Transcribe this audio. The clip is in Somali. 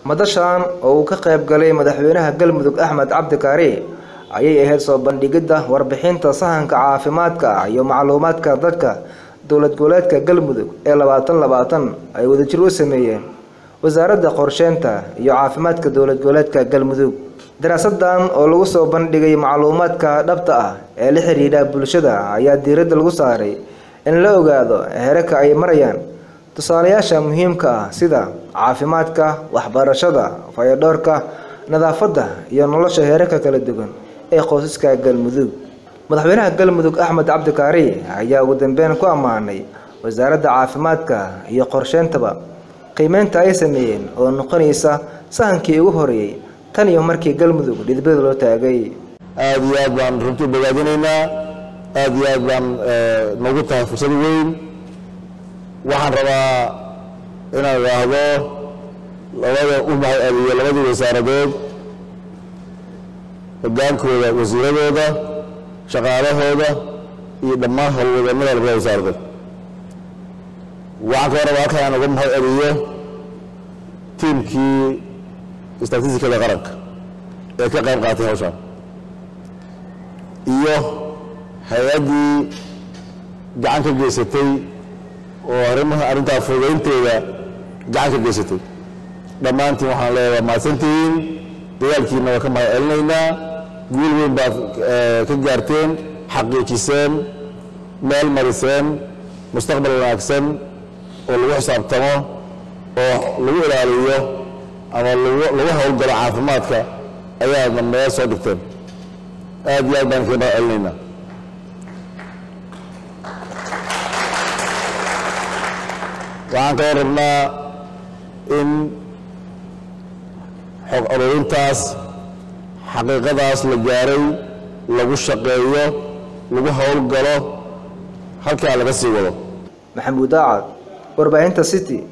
madashan oo uu ka qayb galay madaxweynaha galmudug axmed cabdi kaari ayay ahayd soo bandhigidda warbixinta sahanka caafimaadka iyo macluumaadka dadka dowlad goboleedka galmudug ee labaatan labaatan ay wadajir u sameeyeen wasaaradda qorsheynta iyo caafimaadka dowlad goboleedka galmudug daraasadan oo lagu soo bandhigay macluumaadka dhabta ah ee la xidhiidha bulshada ayaa diiradda lagu saaray in la ogaado heerarka ay marayaan tusaalayaasha muhiimka ah sida caafimaadka waxbarashada fayadhoorka nadaafadda iyo nolosha heerarka kala duwan ee qoysaska galmudug madaxweynaha galmudug axmed cabdi kaari ayaa ugu dambeyn ku ammaanay wasaaradda caafimaadka iyo qorsheyntaba qiimeynta ay sameeyeen oo noqonaysa sahankii ugu horeeyey tan iyo markii galmudug dhidbada loo taagay aada iyo aad baan runtii bogaadinaynaa aada iyo aad baan noogu tahay fursad weyn waxaan rabaa inaan idhaahdo labada u mahad celiyo labadii wasaaradood hoggaankooda wasiiradooda shaqaalahooda iyo dhammaan howlwadannada labada wasaaradood waxaan kaloo rabaa halkan aan uga mahad celiyo tiimkii istatistikada qaranka ee ka qayb qaatay hawshaan iyo hay-addii gacan ka geysatay oo arrimaha arrintaa fududaynteeda gacan ka geysatay dhammaantiin waxaan leeyahay mahadsantihiin dagaalkiina waa ka mahad celinaynaa guul weyn baad ka gaarteen xaqiijiseen meel mariseen mustaqbal wanaagsan oo lagu xisaabtamo oo lagu ilaaliyo ama lagu howlgalo caafimaadka ayaadna meel soo dhigteen aad iyo aad baan kaga mahad celinaynaa waxaan kaloo rabnaa in xog aruurintaas xaqiiqadaas la gaaray lagu shaqeeyo lagu howlgalo halkaa laga sii wado maxamuud daacad warbaahinta city